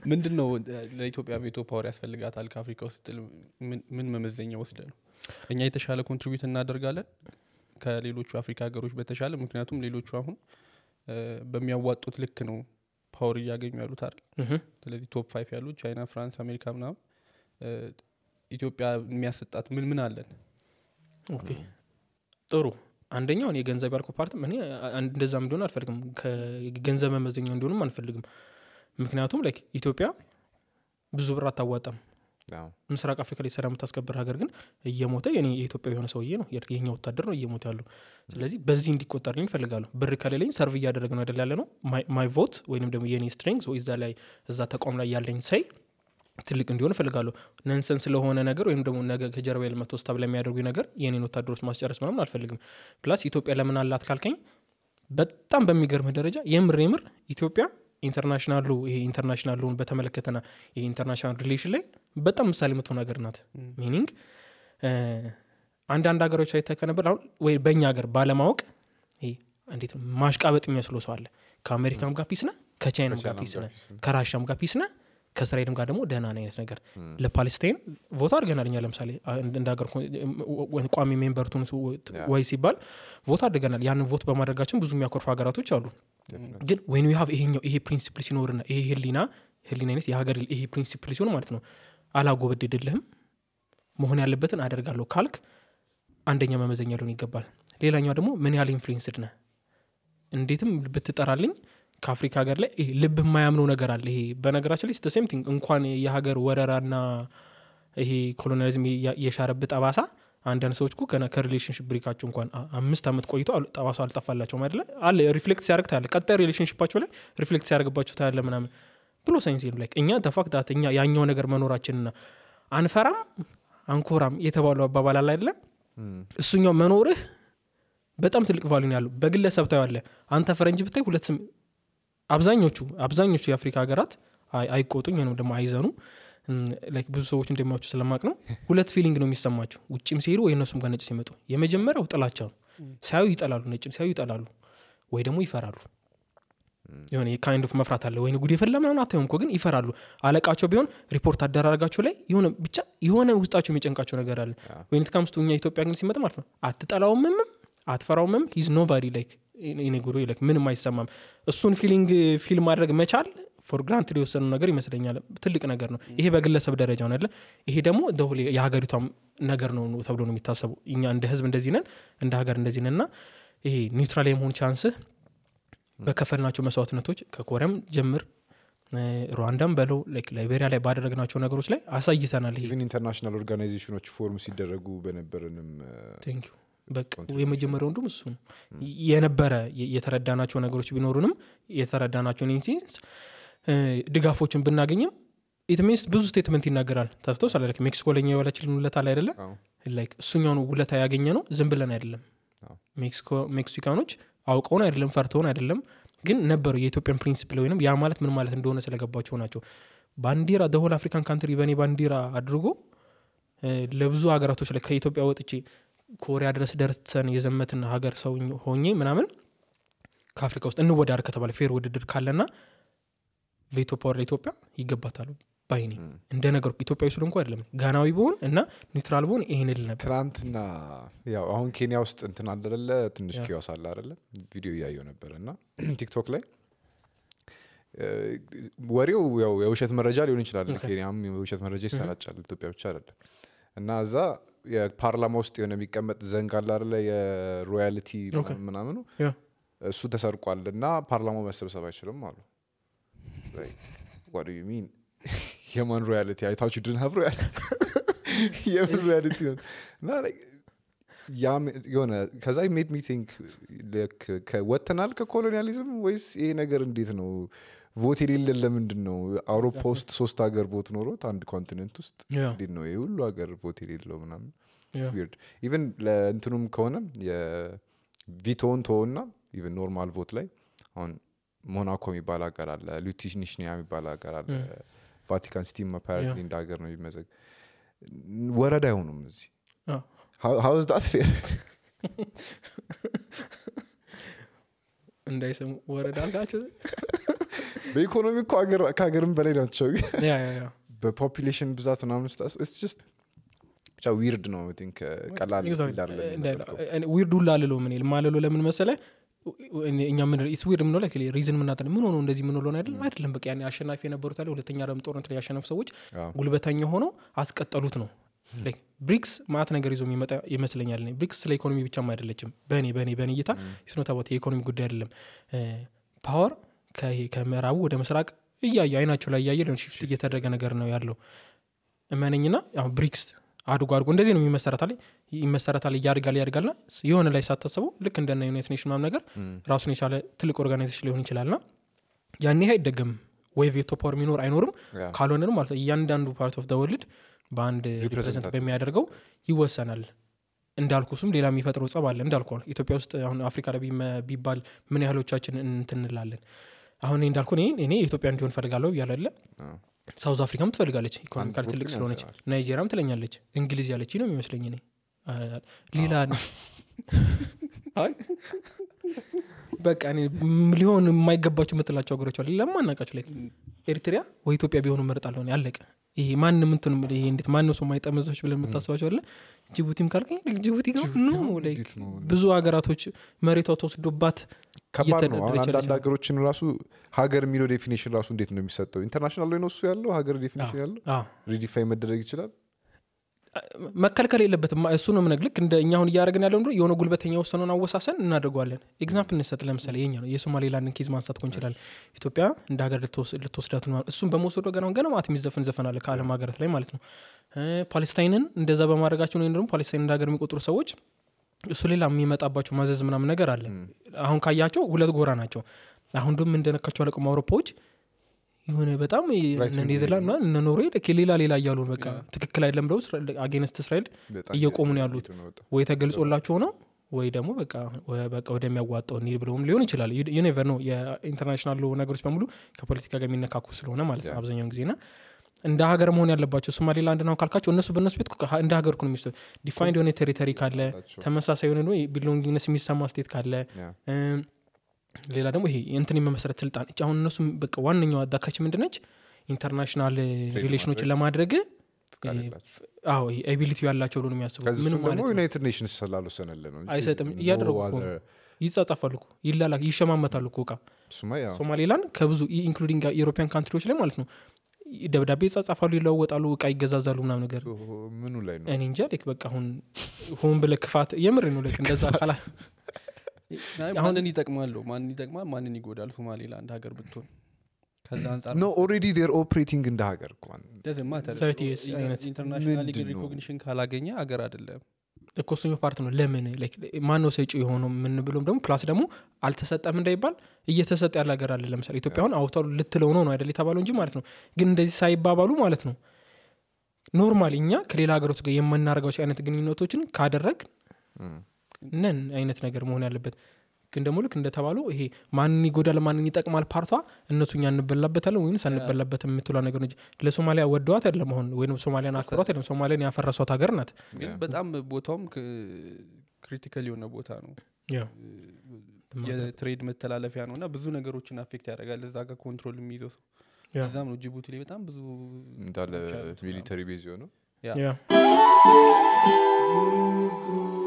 ምንድን ነው ለኢትዮጵያ ቬቶ ፓወር ያስፈልጋታል ከአፍሪካ ውስጥ ስትል ምን- ምን መመዘኛ ወስደ ነው እኛ የተሻለ ኮንትሪቢዩት እናደርጋለን ከሌሎቹ አፍሪካ ሀገሮች በተሻለ ምክንያቱም ሌሎቹ አሁን እ፣ በሚያዋጡት ልክ ነው ፓወር እያገኙ ያሉት አይደል ምሁም። ስለዚህ ቶፕ ፋይቭ ያሉት ቻይና ፍራንስ አሜሪካ ምናምን እ፣ ኢትዮጵያ የሚያሰጣት ምን ምን አለን ኦኬ ጥሩ አንደኛው እኔ የገንዘብ ያልኩ ፓርትም እኔ አ- አንድ- እንደዛም እንዲሆን አልፈልግም ከገንዘብ መመዘኛው እንዲሆንም አንፈልግም ምክንያቱም ላይክ ኢትዮጵያ ብዙ ብር አታዋጣም አዎ። ምስራቅ አፍሪካ ላይ ሰላም የምታስከብር ሀገር ግን እየሞተ የኔ የኢትዮጵያ የሆነ ሰውዬ ነው የ- የኛ ወታደር ነው እየሞተ ያሉ ስለዚህ በዚህ እንዲቆጠርልኝ ይፈልጋለሁ ብር ከሌለኝ ሰርቭ እያደረግ ነው አይደል ያለ ነው ማይ ቮት ወይንም ደግሞ የኔ ስትሬንግዝ ወይ እዛ ላይ እዛ ተቋም ላይ ያለኝ ሳይ ትልቅ እንዲሆን እፈልጋለሁ ነንሰን ስለሆነ ነገር ወይም ደግሞ ነገ ከጀርባ ልመቶ ስታብ ለሚያደርጉ ነገር የኔን ወታደሮች ማስጨረስ ምናምን አልፈልግም ፕላስ ኢትዮጵያ ለምን አላት ካልከኝ በጣም በሚገርምህ ደረጃ የምር የምር ኢትዮጵያ ኢንተርናሽናሉ ይሄ ኢንተርናሽናሉን በተመለከተና ይሄ ኢንተርናሽናል ሪሌሽን ላይ በጣም ምሳሌ የምትሆን ሀገር ናት ሚኒንግ አንዳንድ ሀገሮች አይተህ ከነበር አሁን ወይ በእኛ ሀገር ባለማወቅ ይሄ እንዴት ነው ማሽቃበጥ የሚመስለው ሰው አለ ከአሜሪካም ጋር ፒስ ነ ከቻይናም ጋር ከቻይናም ፒስ ጋር ነ ፒስ ነህ። ከራሻም ጋር ፒስ ነ ከእስራኤልም ጋር ደግሞ ደህና ነ አይነት ነገር ለፓሌስታይን ቮት አድርገናል እኛ ለምሳሌ አ- እንደ እንደ ሀገር ኮ- ወ- ቋሚ ሜምበር ትሁን ሱ- ያ። ወይ ሲባል ቮት አድርገናል ያንን ቮት በማድረጋችን ብዙ የሚያኮርፉ ሀገራቶች አሉ Definitely. ግን ወይን ሀብ ይሄኛው ይሄ ፕሪንሲፕል ሲኖርና ይሄ ህሊና ህሊና አይነት የሀገር ይሄ ፕሪንሲፕል ሲሆን ማለት ነው አላጎበድድልህም መሆን ያለበትን አደርጋለሁ ካልክ አንደኛ መመዘኛ ሊሆን ይገባል ሌላኛው ደግሞ ምን ያህል ኢንፍሉዌንስድ ነህ እንዴትም ብትጠራልኝ ከአፍሪካ ሀገር ላይ ይሄ ልብ የማያምነው ነገር አለ ይሄ በነገራችን ላይ ሴም ቲንግ እንኳን የሀገር ወረራና ይሄ ኮሎኒያሊዝም የ- የሻረብህ ጠባሳ አንዳንድ ሰዎች እኮ ገና ከሪሌሽንሽፕ ብሬካቸው እንኳን አ- አምስት ዓመት ቆይቶ አል- ጠባሳው አልጠፋላቸውም አይደለ አለ ሪፍሌክት ሲያደርግ ታያለ ቀጣይ ሪሌሽንሽፓቸው ላይ ሪፍሌክት ሲያደርግባቸው ታያለ ምናምን ብሎ ሳይንስ የለም ላይ እኛ ተፋክታት እኛ ያኛው ነገር መኖራችንና አንፈራም አንኮራም የተባሉ አባባል አለ አይደለ Mm. እሱኛው መኖርህ በጣም ትልቅ ቫሉን ያለው በግለሰብ ታየዋለህ አንተ ፈረንጅ ብታይ ሁለት ስም አብዛኞቹ አብዛኞቹ የአፍሪካ ሀገራት አይ- አይቆጡኝ ወይም ደግሞ አይዘኑ እም፣ ላይክ ብዙ ሰዎች እንደሚያቸው ስለማቅ ነው ሁለት ፊሊንግ ነው የሚሰማቸው ውጭም ሲሄዱ ወይ እነሱም ጋር ነጭ ሲመጡ የመጀመሪያው ጥላቻ ነው ሲያዩ ይጠላሉ ነጭም ሲያዩ ይጠላሉ ወይ ደግሞ ይፈራሉ የሆነ ካይንድ ኦፍ መፍራት አለ ወይ ጉድ የፈላ ምናምን አታዩም እኮ ግን ይፈራሉ አለቃቸው ቢሆን ሪፖርት አደራረጋቸው ላይ የሆነ ብቻ የሆነ ውስጣቸው የሚጨንቃቸው ነገር አለ ወይን ትካምስቱ እኛ ኢትዮጵያ ግን ሲመጣ ማለት ነው አትጠላውምም አትፈራውምም ሂዝ ኖባዲ ላይክ እኔ ጉሮ ላይክ ምንም አይሰማም እሱን ፊሊንግ ፊል ማድረግ መቻል ፎር ግራንት የወሰነው ነገር ይመስለኛል ትልቅ ነገር ነው ይሄ በግለሰብ ደረጃ ነው አይደለ ይሄ ደግሞ ደሁሌ የሀገሪቷም ነገር ነው ተብሎ ነው የሚታሰቡ እኛ እንደ ህዝብ እንደዚህ ነን እንደ ሀገር እንደዚህ ነን እና ይሄ ኒውትራል የመሆን ቻንስህ በከፈልናቸው መስዋዕትነቶች ከኮሪያም ጀምር እ፣ ሩዋንዳም በለው ላይክ ላይቤሪያ ላይ ባደረግናቸው ነገሮች ላይ አሳይተናል ይሄ ኢቨን ኢንተርናሽናል ኦርጋናይዜሽኖች ፎርም ሲደረጉ በነበረንም ቴንክ ዩ በቃ የመጀመሪያው እንዱም እሱ ነው የነበረ የ- የተረዳናቸው ነገሮች ቢኖሩንም የተረዳናቸውን ኢንሲንስ ድጋፎችን ብናገኝም ኢት ሚንስ ብዙ ስቴትመንት ይናገራል ተፍተው ስለ like ሜክሲኮ ለኛ የዋለችልን ውለታ ላይ አይደለ አዎ። ላይክ እሱኛውን ውለታ ያገኘ ነው ዝም ብለን አይደለም አዎ። ሜክሲኮ- ሜክሲካኖች አውቀውን አይደለም ፈርተውን አይደለም ግን ነበሩ የኢትዮጵያን ፕሪንሲፕል ወይም ያ ማለት ምን ማለት እንደሆነ ስለገባቸው ናቸው ባንዲራ ደሆል አፍሪካን ካንትሪ በእኔ ባንዲራ አድርጎ እ፣ ለብዙ ሀገራቶች ላይ ከኢትዮጵያ ወጥቼ ኮሪያ ድረስ ደርሰን የዘመትን ሀገር ሰው ሆኜ ምናምን ከአፍሪካ ውስጥ እንወዳደር ከተባለ ፌር ውድድር ካለና ቬቶ ፓወር ለኢትዮጵያ ይገባታሉ ባይኔ እንደ ነገር ኢትዮጵያዊ ስለ እንኳ አይደለም ጋናዊ ብሆን እና ኒውትራል ብሆን ይሄን ል ነበር ትናንትና ያው አሁን ኬንያ ውስጥ እንትን አለለ ትንሽ ያ። ኪዮስ አለ አለ ቪዲዮ እያየው ነበር እና ቲክቶክ ላይ እ፣ ወሬው ያው የውሸት መረጃ ሊሆን ይችላል ኦኬ። ኬንያም የውሸት መረጃ ይሰራጫል ኢትዮጵያ ብቻ አይደለም እና እዛ የፓርላማ ውስጥ የሆነ የሚቀመጥ ዘንግ አለ አለ የሮያልቲ ኦኬ። ምናምኑ ያ እሱ ተሰርቋል እና ፓርላማው መሰብሰብ አይችልም አሉ ዋት ዩ ሚን የማን ሮያልቲ አይታችሁ ድን ሀብ ሮያልቲ የምን ሮያልቲ ነው እና like ያ ም- የሆነ ከዛ ሜድ ሚቲንግ ወጥተናል ከኮሎኒያሊዝም ወይስ ይሄ ነገር እንዴት ነው ቮት የሌለን ለምንድን ነው አውሮፓ ውስጥ ሶስት ሀገር ቮት ኖሮት አንድ ኮንቲኔንት ውስጥ ያ እንዴት ነው ይህ ሁሉ ሀገር ቮት የሌለው ምናምን ያ ዊርድ ኢቨን ለእንትኑም ከሆነ የቪቶን ቶና ኢቨን ኖርማል ቮት ላይ አሁን ሞናኮ የሚባል ሀገር አለ ሉቲሽኒሽኒያ የሚባል ሀገር አለ ቫቲካን ሲቲም አፓረንትሊ እንደ ሀገር ነው የሚመዘግ ወረዳ አይሆኑም እዚህ አዎ። ሀውዝ ዳት ፌር እንዳይሰሙ ወረዳ አልካቸው በኢኮኖሚ እኮ ሀገር- ከሀገርም በላይ ናቸው ግን ያ ያ ያ በፖፑሌሽን ብዛት ምናምን ስታስ ስ ብቻ ዊርድ ነው I think፣ uh, ቀላል field አይደለም የመረጥከው። ዊርድ ሁላ አልለው ምን ማለለው ለምን መሰለ እኛ ምን ኢትስ ዊርድ ምንለው ላይ ሪዝን ምናጠ ምን ሆኖ እንደዚህ ምንለው አይደለም አይደለም በቃ ያኔ አሸናፊ የነበሩት አለ ሁለተኛ ዓለም ጦርነት ላይ ያሸነፉ ሰዎች አዎ። ጉልበተኛ ሆነው አስቀጠሉት ነው Like ብሪክስ ማት ነገር ይዞ የሚመጣ ይመስለኛል እኔ። ብሪክስ ስለ ኢኮኖሚ ብቻም አይደለችም በእኔ በእኔ በእኔ እይታ ስኖታቦት የኢኮኖሚ ጉዳይ አይደለም ፓወር ከምዕራቡ ወደ ምስራቅ እያየ አይናቸው ላይ እያየ ሊሆን ሽፍት እየተደረገ ነገር ነው ያለው እመነኝና አሁን ብሪክስ አድጎ አድጎ እንደዚህ ነው የሚመሰረታል ይመሰረታል እያድጋል ያድጋልና የሆነ ላይ ሳታስበው ልክ እንደነ ዩናይት ኔሽን ምናምን ነገር ራሱን የቻለ ትልቅ ኦርጋናይዜሽን ሊሆን ይችላልና ያን ይህ አይደገምም ወይ ቬቶ ፓወር የሚኖር አይኖርም ያ። ካልሆነንም ማለት ነው እያንዳንዱ ፓርት ኦፍ ወርልድ በአንድ ሪፕሬዘንት በሚያደርገው ይወሰናል እንዳልኩ እሱም ሌላ የሚፈጥረው ጸብ አለ እንዳልኩ አሁን ኢትዮጵያ ውስጥ አሁን አፍሪካ ላይ ቢመ- ቢባል ምን ያህሎቻችን እንትን እንላለን አሁን እኔ እንዳልኩ እኔ እኔ ኢትዮጵያ እንዲሆን ፈልጋለሁ እያለለ አዎ። ሳውዝ አፍሪካም ትፈልጋለች ኢኮኖሚካል አንድ ትልቅ ቡድን ስለሆነች ያንሰዋል። ናይጄሪያም ትለኛለች እንግሊዝ ያለች ነው የሚመስለኝ እኔ አ- ሌላ አይ በቃ እኔ ም- ሊሆን የማይገባቸው የምትላቸው ሀገሮች አሉ ለማናቃቸው ላይ ኤሪትሪያ ወይ ኢትዮጵያ ቢሆኑ መርጣለሁ እኔ አለቀ ይሄ ማንም እንትን ይሄ እንዴት ማንም ሰው የማይጠመዘች ብለን የምታስባቸው አለ ጅቡቲም ካልከኝ ጅቡቲ ጋር ኖ like እንዴት ነው? ብዙ ሀገራቶች መሬቷ ተወስዶባት ከባድ ነው አሁን እየተደረደረች አንዳንድ ያለች ሀገሮችን ራሱ ሀገር የሚለው ዴፊኒሽን ራሱ እንዴት ነው የሚሰጠው ኢንተርናሽናል ላይ ነው እሱ ያለው ሀገር ዴፊኒሽን ያለው አዎ ሪዲፋይን መደረግ ይችላል መከልከል የለበትም እሱ ነው ምነግ ልክ እንደ እኛ አሁን እያደረግን ያለው እንደ የሆነ ጉልበተኛ የወሰነውን አወሳሰን እናደርገዋለን ኤግዛምፕል እንሰጥ ለምሳሌ የኛ ነው የሶማሌላንድን ኬዝ ማንሳት ኮን ይችላል ኢትዮጵያ እንደ ሀገር ልትወስ- ልትወስዳት ነው እሱም በመውሰዱ ገና ገና ማት የሚዘፈን ዘፈን አለ ከአለም ሀገራት ላይ ማለት ነው እ ፓሌስታይንን እንደዛ በማድረጋቸው ወይም ደግሞ ፓሌስታይን እንደ ሀገር የሚቆጥሩ ሰዎች እሱ ሌላ የሚመጣባቸው ማዘዝ ምናምን ነገር አለ አሁን ካያቸው ሁለት ጎራ ናቸው አሁን ደግሞ እንደነካቸው አለቅም አውሮፓዎች የሆነ በጣም Right እነ wing ኔዘርላንድ ምናምን እነ ኖርዌይ ልክ ሌላ ሌላ እያሉ ነው በቃ ትክክል አይደለም ብለው አጌንስት እስራኤል በጣም እየቆሙ ነው ያሉት። እየሄዱ ነው በጣም። ወይ ተገልጾላቸው ነው ወይ ደግሞ በቃ ወ- በቃ ወደሚያዋጣው እንሂድ ብለውም ሊሆን ይችላል ዩኔቨር ነው የኢንተርናሽናል ነገሮች በሙሉ ከፖለቲካ ጋር የሚነካኩ ስለሆነ ማለት ነው Yeah. አብዛኛውን ጊዜ ና እንደ ሀገር መሆን ያለባቸው ሶማሌላንድ ነው ካልካቸው እነሱ በእነሱ ቤት እኮ እንደ ሀገር እኮ ነው የሚወስደው ዲፋይንድ የሆነ ቴሪተሪ ካለ ናቸው። ተመሳሳይ የሆነ ቢሎንጊነስ የሚሰማ ስቴት ካለ ያ። እም፣ ሌላ ደግሞ ይሄ እንትን የመመሰረት ስልጣን እች አሁን እነሱ በቃ ዋነኛው አዳካች ምንድነች ኢንተርናሽናል ሪሌሽኖችን ለማድረግ ፍቃድ ይሄ የላቸውም። አዎ ኤቢሊቲ ያላቸው ብሎ ነው የሚያስቡት ከዚህ ምንም እሱም ማለት ደግሞ ነው ዩናይትድ ኔሽንስ ስላልወሰነልን ነው እንጂ አይሰጥም። no እያደረጉ እኮ other- ይጻጻፋሉ እኮ ይላላ ይሸማመታሉ እኮ እቃ እሱማ ያው ሶማሌላንድ ከብዙ ኢንክሉዲንግ የኢሮፒያን ካንትሪዎች ላይ ማለት ነው ደብዳቤ ይጻጻፋሉ ይለዋወጣሉ እቃ ይገዛዛሉ ምናምን ነገር so ምኑ ላይ ነው እኔ እንጃ ልክ በቃ አሁን ሆን ብለ ክፋት የምር ነው ልክ እንደዛ አካላ አይ፣ አሁን- ማንን ይጠቅማለሁ ማንን ይጠቅማል ማንን ይጎዳል ሶማሌላንድ ሀገር ብትሆን ከዛ አንጻር ኖ ኦልሬዲ ዴር ኦፕሬቲንግ እንደ ሀገር እኳን doesn't matter። Thirty years ኢንተር- አይነት ኢንተርናሽናል ምንድን ነው? ሪኮግኒሽን ካላገኘ ሀገር አይደለም እኮ እሱኛው ፓርት ነው ለምን ማን ነው ሰጪ የሆነው የምንብሎም ደግሞ ፕላስ ደግሞ አልተሰጠም እንዳይባል እየተሰጠ ያለ ሀገር አለ ለምሳሌ ኢትዮጵያ አሁን አውታሉ ልትለው ነው ነው አይደል የተባለው እንጂ ማለት ነው ግን እንደዚህ ሳይባባሉ ማለት ነው ኖርማል እኛ ከሌላ ሀገሮች ጋር የምናደርጋቸው አይነት ግንኙነቶችን ካደረግ ነን አይነት ነገር መሆን ያለበት ግን ደግሞ ልክ እንደተባሉ ይሄ ማንን ይጎዳል ማንን ይጠቅማል ፓርቷ እነሱ እኛ እንበላበታለን ወይም ሳንበላበት የምትሏ ነገር ነው እንጂ ለሶማሊያ ወደዋት አይደለም አሁን ወይም ሶማሊያን አክብሯት አይደለም ሶማሊያን ያፈረሷት ሀገር ናት ግን በጣም ቦታውም ክሪቲካል የሆነ ቦታ ነው ያው የትሬድ መተላለፊያ ነው እና ብዙ ነገሮችን አፌክት ያደርጋል እዛ ጋር ኮንትሮል የሚይዘው ሰው ያ እዛም ነው ጅቡቲ ላይ በጣም ብዙ እንዳለ ቦታዎች አሉት ምናምን። ሚሊተሪ ቤዝ የሆነው ያ ያ